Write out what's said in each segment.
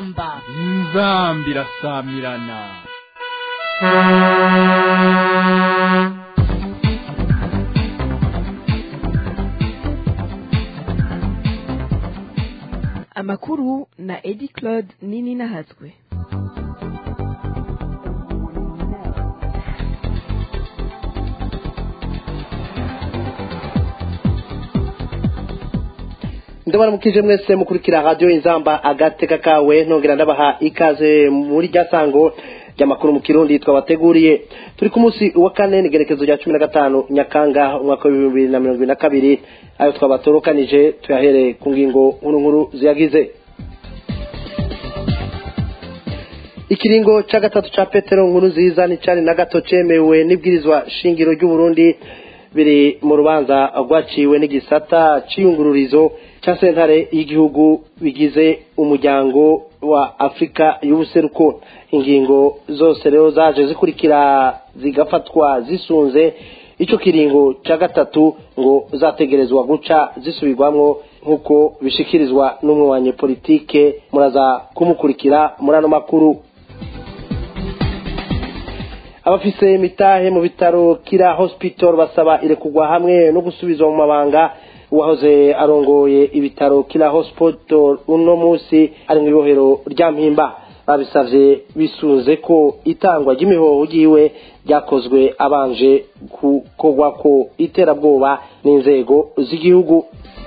inzamba inzamba irasamirana amakuru na edi claude nini nahatswe ndabaramukije mwese mukurikira radiyo inzamba agateka kawe ntongera ndabaha ikaze muri rya sango ry'amakuru mu kirundi twabateguriye turi ku munsi wa kane n'igerekezo rya cumi na gatanu nyakanga umwaka w'ibihumbi bibiri na mirongo ibiri na kabiri ayo twabatorukanije tuyahere ku ngingo nkuru nkuru ziyagize ikiringo cya gatatu cya petero nkuru nziza n'icyari na gato cyemewe n'ibwirizwa shingiro ry'uburundi biri mu rubanza rwaciwe n'igisata cy'iyungururizo cya sentare y'igihugu bigize umuryango wa afurika y'ubuseruko ingingo zose rero zaje zikurikira zigafatwa zisunze icyo kiringo cya gatatu ngo zategerezwa guca zisubirwamo nk'uko bishikirizwa n'umwe wa politike muraza kumukurikira muri ano makuru abafise imitahe mu bitaro kira hospital basaba irekugwa hamwe no gusubizwa mu mabanga uwahoze arongoye ibitaro kira hospital uno munsi ari mu ibohero rya mpimba babisavye bisunze ko itangwa ry'imihoho ryiwe ryakozwe abanje gukorwako iterabwoba n'inzego z'igihugu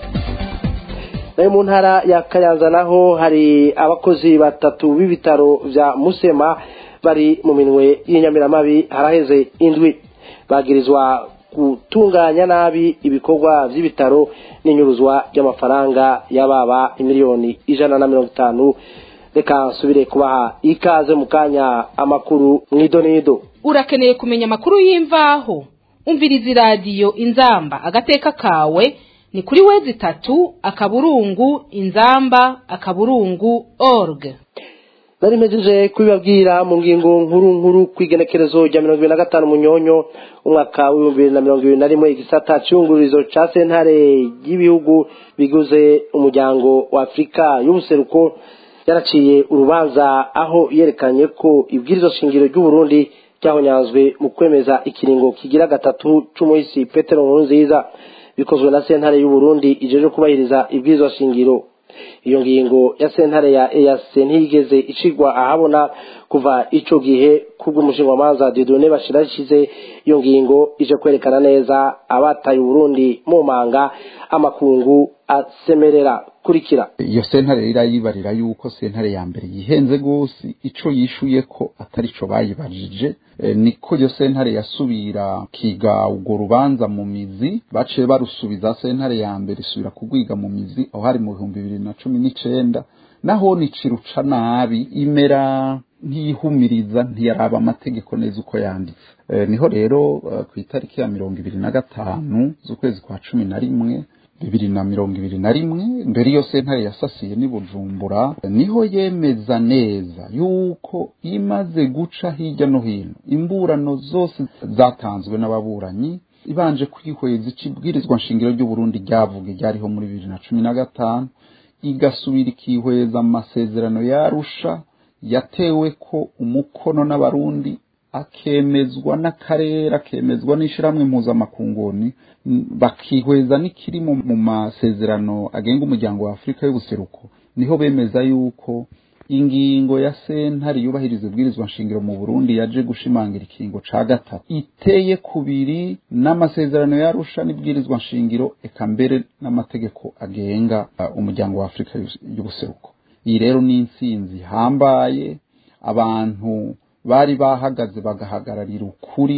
nayo mu ntara ya kayanza naho hari abakozi batatu b'ibitaro vya musema bari mu minwe y'inyamiramabi haraheze indwi bagirizwa gutunganya nabi ibikorwa by'ibitaro n'inyuruzwa ry'amafaranga y'ababa imiliyoni ijana na mirongo itanu reka nsubire kubaha ikaze mu kanya amakuru mwidonido urakeneye kumenya amakuru y'imvaho umviriza iradiyo inzamba agateka kawe ni kuri wezi itatu akaburungu inzamba akaburungu org nari mpejeje kubibabwira mu ngingo nkuru nkuru ku igenekerezo rya mirongo ibiri na gatanu munyonyo umwaka w'ibihumbi bibiri na mirongo ibiri na rimwe igisata cy'iyungururizo cya sentare y'ibihugu biguze umuryango wa afurika y'ubuseruko yaraciye urubanza aho yerekanye ko ibwirizo shingiro ry'uburundi ryahonyanzwe mu kwemeza ikiringo kigira gatatu c'umuhisi petero nkurunziza bikozwe na sentare y'uburundi ijeje kubahiriza ibwirizwa shingiro iyo ngingo ya sentare ya EAC ntiyigeze icigwa ahabona kuva ico gihe kubw'umushingamanza Dieudonné Bashirashize iyo ngingo ije kwerekana neza abataye Burundi mu manga amakungu asemerera kurikira iyo sentare irayibarira yuko sentare ya mbere yihenze gose ico yishuye ko atari co bayibajije e, niko iyo sentare yasubira kiga urwo rubanza mu mizi baciye barusubiza sentare ya mbere isubira kugwiga mu mizi aho hari mu bihumbi bibiri na cumi n'icenda naho niciruca nabi imera ntiyihumiriza ntiyaraba amategeko neza uko yanditse e, niho rero uh, ku itariki ya mirongo ibiri na gatanu z'ukwezi kwa cumi na rimwe bibiri na mirongo ibiri na rimwe mbere iyo sentare yasasiye n'i bujumbura niho yemeza neza yuko imaze guca hirya no hino imburano zose zatanzwe n'ababuranyi ibanje kwihweza icibwirizwa nshingiro ry'uburundi ryavuga ryariho muri bibiri na cumi na gatanu igasubira ikihweza amasezerano yarusha yatewe ko umukono n'abarundi akemezwa n'akarere akemezwa n'ishyirahamwe mpuzamakunguni bakihweza n'ikiri mu masezerano agenga umuryango wa afurika y'ubuseruko niho bemeza yuko ingingo ya sentare yubahiriza ibwirizwa nshingiro mu burundi yaje gushimangira ikingo ca gatatu iteye kubiri n'amasezerano yarusha n'ibwirizwa nshingiro eka mbere n'amategeko agenga uh, umuryango wa afurika y'ubuseruko iyi rero ni intsinzi ihambaye abantu bari bahagaze bagahagararira ukuri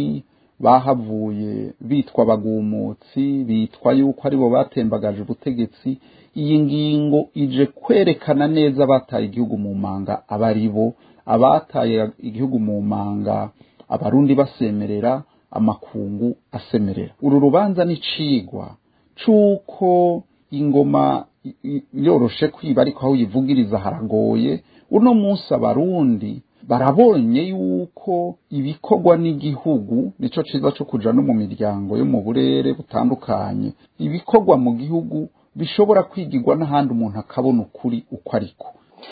bahavuye bitwa abagumutsi bitwa yuko aribo batembagaje ubutegetsi iyi ngingo ije kwerekana neza abataye igihugu mu manga aba ari bo abataye igihugu mu manga abarundi basemerera amakungu asemerera uru rubanza ni cigwa c'uko ingoma yoroshe kwiba ariko aho uyivugiriza haragoye uno munsi abarundi barabonye yuko ibikorwa n'igihugu nico ciza co kuja no mu miryango yo mu burere butandukanye ibikorwa mu gihugu bishobora kwigirwa n'ahandi umuntu akabona ukuri uko ariko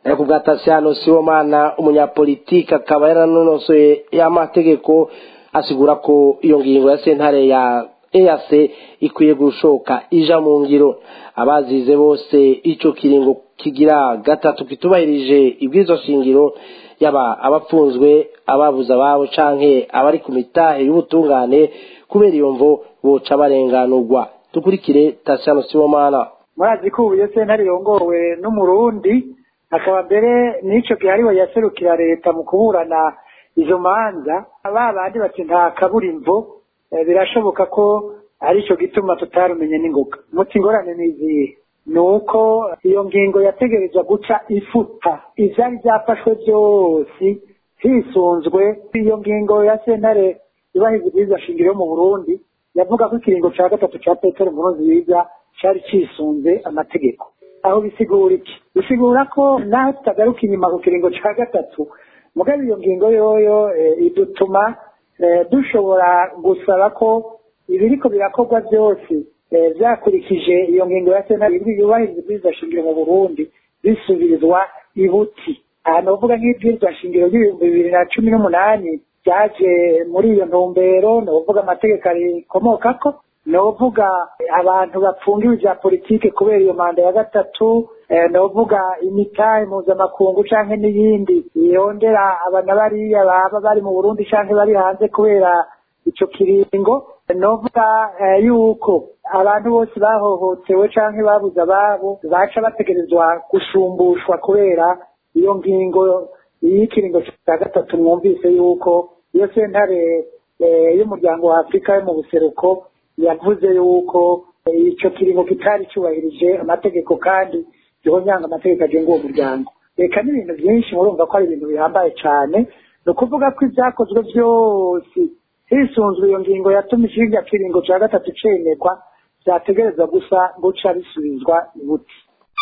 ariko bwa Tasiano Sibomana umunyapolitiki akaba yaranonosoye y'amategeko asigura ko iyo ngingo ya sentare ya EAC ikwiye gushoka ija mu ngiro abazize bose ico kiringo kigira gatatu kitubahirije ibwizo shingiro yaba abapfunzwe ababuze ababo canke abari ku mitahe y'ubutungane kubera iyo mvo boca barenganurwa dukurikire Tasiano Sibomana murazi ko ubu iyo sentare yongowe n'umurundi akaba mbere n'ico gihe ariwe yaserukira leta mu kuburana izo manza ba bandi bati nta kaburimbo eh, birashoboka ko arico gituma tutarumenye n'ingoga muti ingorane n'izihe ni uko iyo ngingo yategerezwa guca ifuta ivyari vyafashwe vyose hisunzwe iyo ngingo ya sentare ibahiriza ibwirizwa shingiro yo mu burundi yavuga ko ikiringo ca gatatu ca petero nkurunziza cari cisunze amategeko aho bisigura iki bisigura ko naho tutagaruka inyuma ku kiringo ca gatatu mugabe iyo ngingo yoyo eh, idutuma eh, dushobora gusaba ko ibiriko birakorwa byose eh, vyakurikije iyo ngingo ya sentare yubahiriza ibwirizwa shingiro mu burundi bisubirizwa ibuti aha novuga nk'ibwirizwa shingiro ry'ibihumbi bibiri na cumi n'umunani ryaje muri iyo ntumbero novuga amategeko arikomokako novuga abantu bapfungiwe vya politike kubera iyo manda ya gatatu eh, novuga imitahe mpuzamakungu canke n'iyindi yondera abana bariya baba bari mu burundi canke bari hanze kubera ico kiringo novuga eh, yuko abantu bose bahohotewe canke babuze ababo baca bategerezwa gushumbushwa kubera iyo ngingo y'ikiringo cya gatatu mwumvise yuko iyo sentare eh, y'umuryango wa afurika yo mu buseruko yavuze yuko eh, ico kiringo kitari cyubahirije amategeko kandi gihonyanga amategeko agenga uwo muryango reka n'ibintu byinshi murumva ko ari ibintu bihambaye cane ni ukuvuga ko ibyakozwe byose hisunzwe iyo ngingo yatumye ikirya kiringo cya gatatu cemerwa vyategerezwa gusa guca bisubizwa ibuti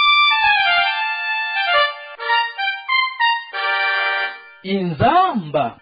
inzamba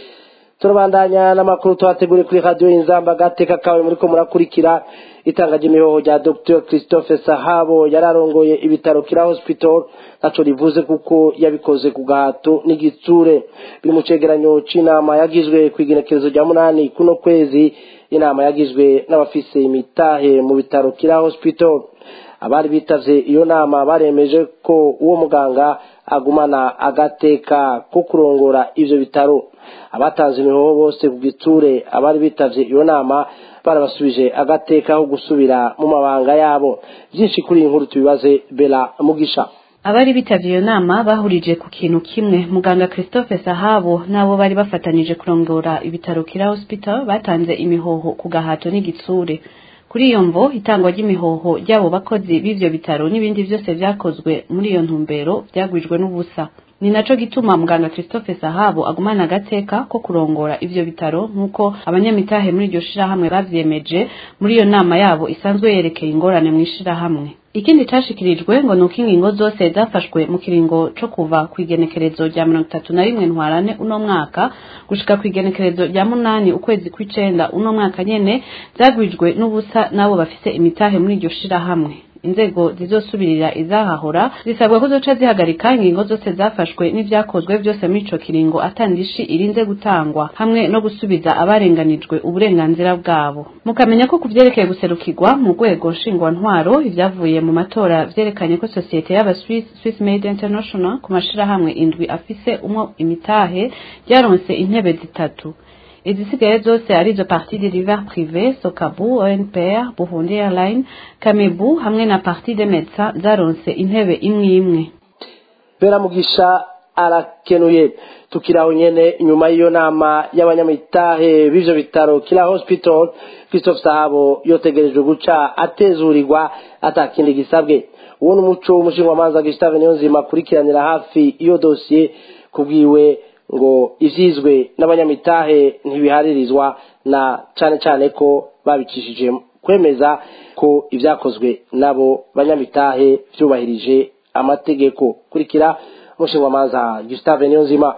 turabandanya n'amakuru tuhateguriye kuri radiyo y'inzamba gateka kawe muri ko murakurikira itanga ry'imihoho rya dr christophe sahabo yari arongoye ibitaro kira hospital ntaco rivuze kuko yabikoze ku gahato n'igitsure biri mu cegeranyo c'inama yagizwe ku igenekerezo rya munani kuno kwezi inama yagizwe n'abafise imitahe mu bitaro kira hospital abari bitavye iyo nama baremeje ko uwo muganga agumana agateka ko kurongora ivyo bitaro abatanze imihoho bose ku giture abari bitavye iyo nama barabasubije agateka ko gusubira mu mabanga yabo byinshi kuri iyi nkuru tubibaze bela mugisha abari bitavye iyo nama bahurije ku kintu kimwe muganga christophe sahabo n'abo bari bafatanije kurongora ibitaro kira hospital batanze imihoho ku gahato n'igitsure kuri iyo mvo itangwa ry'imihoho ry'abo bakozi b'ivyo bitaro n'ibindi vyose vyakozwe muri iyo ntumbero vyagwijwe n'ubusa ni naco gituma muganga christophe sahabo agumana agateka ko kurongora ivyo bitaro nk'uko abanyamitahe muri iryo shirahamwe bavyemeje muri iyo nama yabo isanzwe yerekeye ingorane mw'ishirahamwe ikindi cashikirijwe ngo nuko ingingo zose zafashwe mu kiringo co kuva ku igenekerezo rya mirongo itatu na rimwe ntwarane uno mwaka gushika ku igenekerezo rya munani ukwezi kw'icenda uno mwaka nyene zagwijwe n'ubusa n'abo bafise imitahe muri iryo shirahamwe inzego zizosubirira izahahora zisabwa ko zoca zihagarika ingingo zose zafashwe n'ivyakozwe vyose muri ico kiringo atandishi irinze gutangwa hamwe no gusubiza abarenganijwe uburenganzira bwabo mukamenya ko kuvyerekeye guserukirwa mu rwego nshingwantwaro ivyavuye mu matora vyerekanye ko sosiyete y'aba Swiss Swiss Made International ku mashirahamwe indwi afise umwe imitahe ryaronse intebe zitatu izisigaye zose arizo parti de river privé sokabu onpr burundi airline kamebu hamwe na parti de médecins zaronse intebe imwe imwe bera mugisha arakenuye tukiraho nyene nyuma y'iyo nama y'abanyamitahe b'ivyo bitaro kila hospital christophe sahabo yotegerejwe guca atezurirwa atakindi gisabwe uwo n'umuco w'umushingamanza gustave niyonzima akurikiranira hafi iyo dosiye kubwiwe ngo ivyizwe n'abanyamitahe ntibiharirizwa na cane cane ko babicishije kwemeza ko ivyakozwe nabo banyamitahe vyubahirije amategeko kurikira umushingamanza Gustave Niyonzima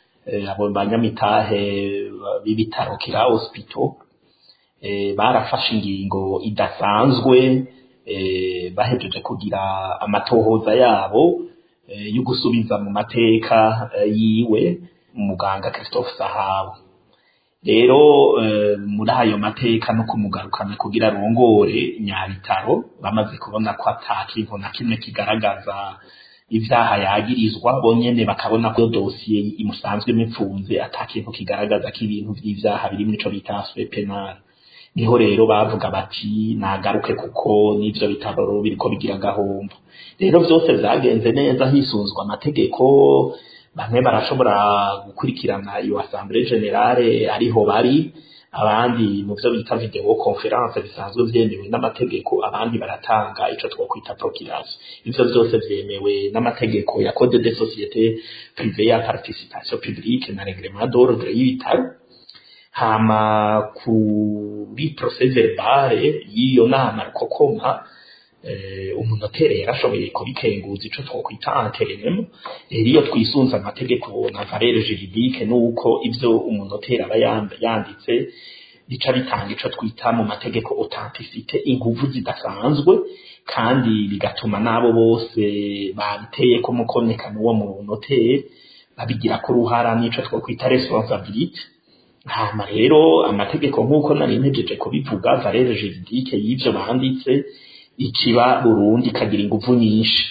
abo banyamitahe b'ibitaro kira hospital barafashe ingingo idasanzwe bahejeje kugira amatohoza yabo yo gusubiza mu mateka yiwe umuganga Christophe Sahabo rero muri ayo mateka no kumugarukana kugira arongore nyabitaro bamaze kubona ko ata kintu na kimwe kigaragaza ivyaha yagirizwa bonyene bakabona ko dosiye imusanzwe imipfunze ata kintu kigaragaza ko ibintu vy'ivyaha biri muri ico bita aspect penal niho rero bavuga bati nagaruke kuko n'ivyo bitaro biriko bigira gahombo rero vyose vyagenze neza hisunzwe amategeko bamwe barashobora gukurikirana iyo assemblée générale ariho bari abandi mu byo bita video conference bisanzwe vyemewe n'amategeko abandi baratanga ico twokwita procuration ivyo vyose vyemewe n'amategeko ya code de société privée ya participation publique na règlement d'ordre y'ibitaro hama kuri procès verbal y'iyo nama rukokoma umunoteri yarashoboye kubikenguza ico twokwita anteremo rero iyo twisunze amategeko na valere juridique nuko ivyo umunoteri aba yanditse bica bitanga ico twita mu mategeko authenticité inguvu zidasanzwe kandi bigatuma n'abo bose babiteye ko mukonekano uwo munoteri babigira ko uruhara n'ico twokwita responsabilité hama rero amategeko nk'uko nari ntegeje kubivuga valere juridique y'ivyo banditse ikiba Burundi ikagira inguvu nyinshi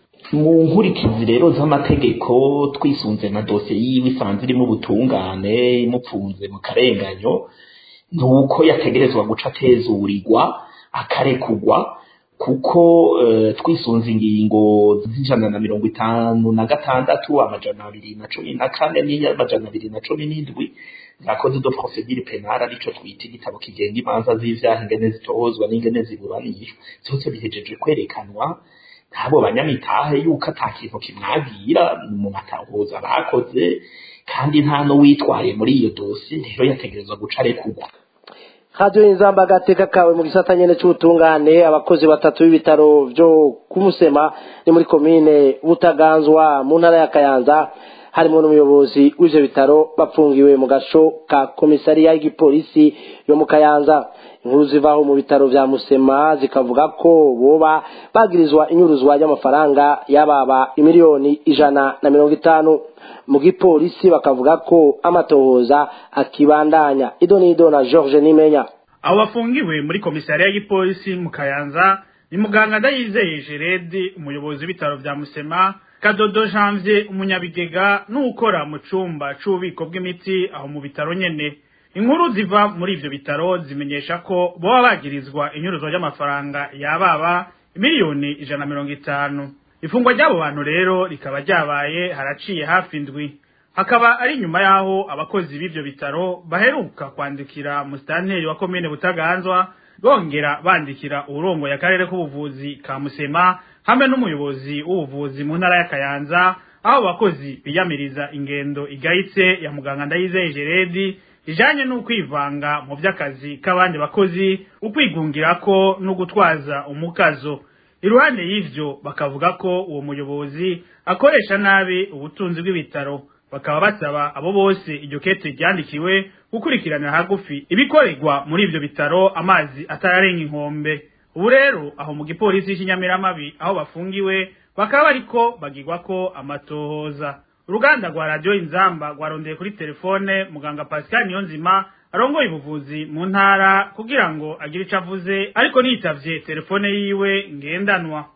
mu nkurikizi rero z'amategeko twisunze na dosiye yiwe isanzwe irimo ubutungane imupfunze mu karenganyo ni uko yategerezwa guca atezurirwa akarekugwa kuko twisunze ingingo z'ijana na mirongo itanu na gatandatu amajana abiri na cumi na kane n'amajana abiri na cumi n'indwi za code de procedure penale arico twita igitabo kigenga imanza z'ivyaha ingene zitohozwa n'ingene ziburanishwa vyose bihejeje kwerekanwa n'abo banyamitahe yuko ata kintu kimwagira mu matahuza bakoze kandi nta n'uwitwaye muri iyo dosi rero yategerezwa guca arekurwa radiyo inzamba agateka kawe mu gisata nyene c'ubutungane abakozi batatu b'ibitaro vyo kumusema ni muri komine butaganzwa mu ntara ya kayanza harimo n'umuyobozi w'ivyo bitaro bapfungiwe mu gasho ka komisariya y'igipolisi yo mu kayanza inkuru zivaho mu bitaro vya musema zikavuga ko boba bagirizwa inyuruzwa ry'amafaranga yababa imiliyoni ijana na mirongo itanu mu gipolisi bakavuga ko amatohoza akibandanya ido n'ido na george nimenya abo bafungiwe muri komisariya y'igipolisi mu kayanza ni muganga ndayizeye jeredi umuyobozi w'ibitaro vya musema kadodo janvier umunyabigega n'ukora mu cumba c'ububiko bw'imiti aho mu bitaro nyene inkuru ziva muri ivyo bitaro zimenyesha ko boba bagirizwa inyuruzwa ry'amafaranga yababa miliyoni ijana na mirongo itanu ifungwa ry'abo bantu rero rikaba ryabaye haraciye hafi indwi hakaba ari nyuma y'aho abakozi b'ivyo bitaro baheruka kwandikira musitanteri wa komine butaganzwa bongera bandikira uburongo y'akarere k'ubuvuzi ka musema hamwe n'umuyobozi w'ubuvuzi mu ntara ya kayanza aho abakozi biyamiriza ingendo igayitse ya muganga ndayizeye jeredi ijanye n'ukwivanga mu vy'akazi k'abandi bakozi ukwigungirako no gutwaza umukazo iruhande y'ivyo bakavuga ko uwo muyobozi akoresha nabi ubutunzi bw'ibitaro bakaba basaba abo bose iryo kete ryandikiwe gukurikirana hagufi ibikorerwa muri ivyo bitaro amazi atararenga inkombe ubu rero aho mu gipolisi cy'inyamiramabi aho bafungiwe bakaba bariko bagirwa ko amatohoza uruganda rwa radiyo inzamba rwarondeye kuri telefone muganga pascal niyonzima arongoye ubuvuzi mu ntara kugira ngo agire ico avuze ariko nitavye telefone yiwe ngendanwa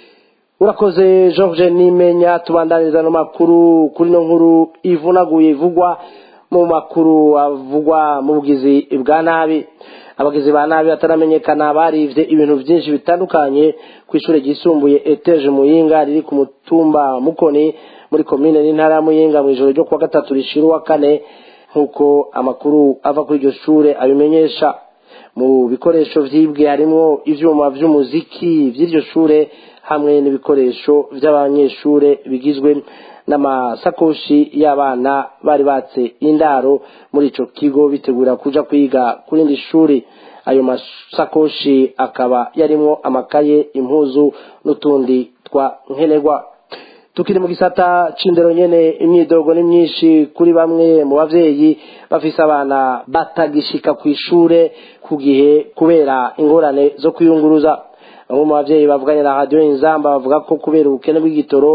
urakoze george nimenya tubandaniriza no makuru kuri no nkuru ivunaguye ivugwa mu makuru avugwa mu bugizi bwa nabi abagizi ba nabi bataramenyekana barivye ibintu vyinshi bitandukanye ku ishure ryisumbuye eteje muyinga riri ku mutumba mukoni muri komine n'intara ya muyinga mw'ijoro ryo kuwa gatatu rishira uwa kane nk'uko amakuru ava kuri iryo shure abimenyesha mu bikoresho vyibwe harimwo ivyuma vy'umuziki vy'iryo shure hamwe n'ibikoresho vy'abanyeshure bigizwe n'amasakoshi y'abana bari batse indaro muri ico kigo bitegura kuja kwiga ku rindi shuri ayo masakoshi akaba yarimwo amakaye impuzu n'utundi twa nkenerwa tukiri mu gisata c'indero nyene imyidogo ni myinshi kuri bamwe mu bavyeyi bafise abana batagishika kw'ishure ku gihe kubera ingorane zo kwiyunguruza bamwe mu bavyeyi bavuganye na radiyo inzamba bavuga ko kubera ubukene bw'igitoro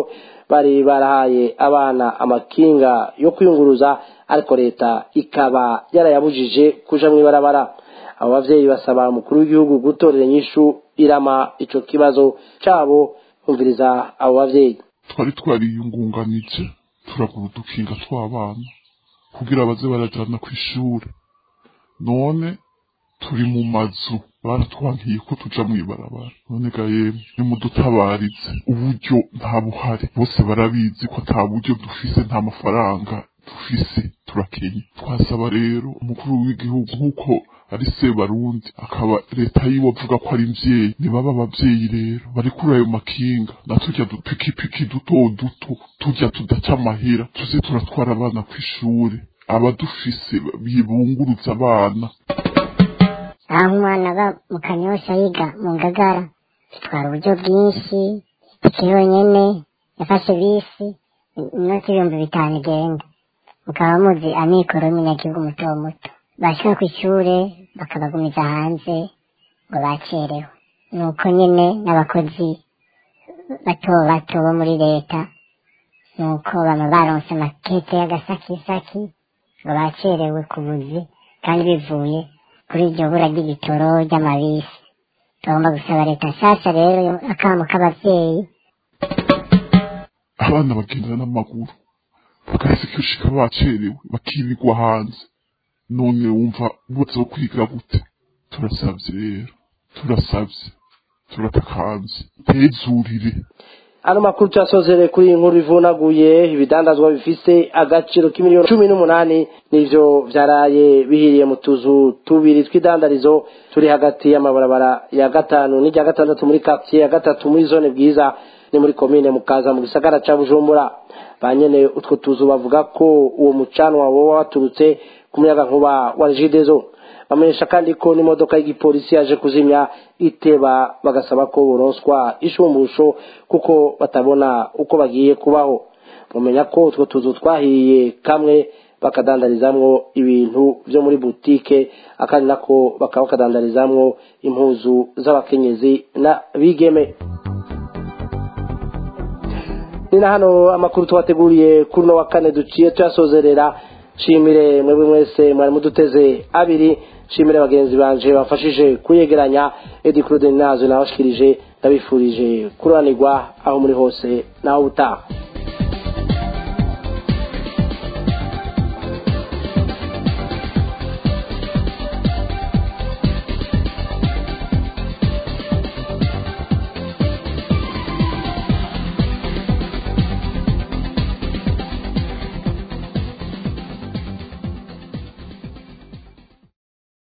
bari barahaye abana amakinga yo kwiyunguruza ariko leta ikaba yarayabujije kuja mw'ibarabara abo bavyeyi basaba umukuru w'igihugu gutorera inyishu irama ico kibazo cabo umviriza abo bavyeyi twari twariyungunganije turagura udukinga tw'abana kugira baze barajana kw'ishure none turi mu mazu baratwankiye ko tuja mw'ibarabara none ga yemwe nimudutabarize uburyo nta buhari bose barabizi ko ata buryo dufise nta mafaranga dufise turakenye twasaba rero umukuru w'igihugu nk'uko ari se barundi akaba leta yiwe avuga ko ari mvyeyi nibaba abavyeyi rero barikura ayo makinga na turya dupikipiki duto duto turya tudaca amahera tuze turatwara abana kw'ishure abadufise bibunguruza abana aho umwana aba mu kanyosha yiga mu ngagara bitwara uburyo bwinshi itike yonyene yafashe bisi inoti ibihumbi bitanu igenda mukaba muzi amikoro y'umunyagihugu muto muto bashika kw'ishure bakabagumiza hanze ngo bacerewe nuko nyene n'abakozi bato bato bo muri leta nuko bama baronse amakete y'agasakisaki ngo bacerewe ku buzi kandi bivuye kuri iryo bura ry'igitoro ry'amabisi tugomba gusaba leta nshasha rero akamo k'abavyeyi abana bagenda n'amaguru bakahise kwishika bacerewe bakirirwa hanze none wumva bose kwiga gute turasavye rero turasavye turatakanze tezurire ano makuru tuyasozere kuri iyi nkuru ivunaguye ibidandazwa bifise agaciro k'imiliyoni cumi n'umunani nivyo vyaraye bihiriye mu tuzu tubiri tw'idandarizo turi hagati y'amabarabara ya gatanu n'irya gatandatu muri quartier ya gatatu muri zone bwiza ni muri komine mukaza mu gisagara ca bujumbura ba nyene utwo tuzu bavuga ko uwo mucanwa woba waturutse ku muyaga nkuba wa regidezo bamenyesha kandi ko n'imodoka y'igipolisi yaje kuzimya iteba bagasaba ko boronswa ishumbusho kuko batabona uko bagiye kubaho mumenya ko utwo tuzu twahiye kamwe bakadandarizamwo ibintu vyo muri butike akandi nako bakaba bakadandarizamwo impuzu z'abakenyezi na bigeme ni na hano amakuru tubateguriye kuri uno wa kane duciye tuyasozerera shimire mwebwe mwese mwari muduteze abiri shimire bagenzi banje bafashije kuyegeranya edi claude nazo nabashikirije ndabifurije kuranirwa aho muri hose naho utaha